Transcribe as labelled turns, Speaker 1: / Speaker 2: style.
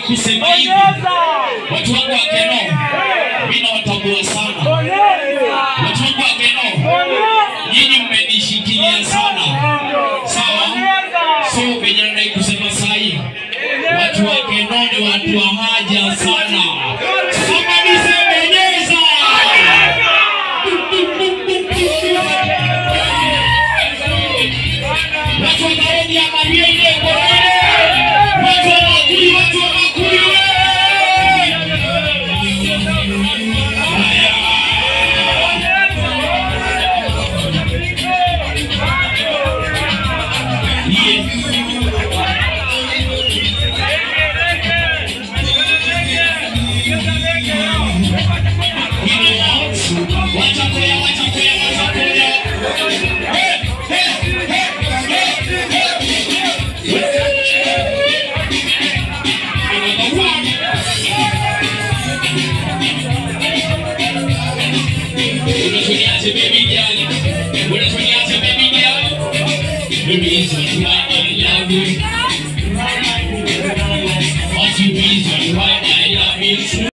Speaker 1: kusema hivi, watu wangu wa Keno, mimi nawatambua sana watu wangu wa Keno, nyinyi mmenishikilia sana, sawa? So venye nadai kusema sahi, watu wa Keno ni watu wa haja sana. Kama nisemenyeza watu wa Nairobi angalia ile korone, watu wa Makuli, watu wa Makuli Wacha koya, wacha koya, wacha koya. Hey, hey, hey, hey, Unatumiaje baby girl? Unatumiaje baby girl? Mimi hizo tu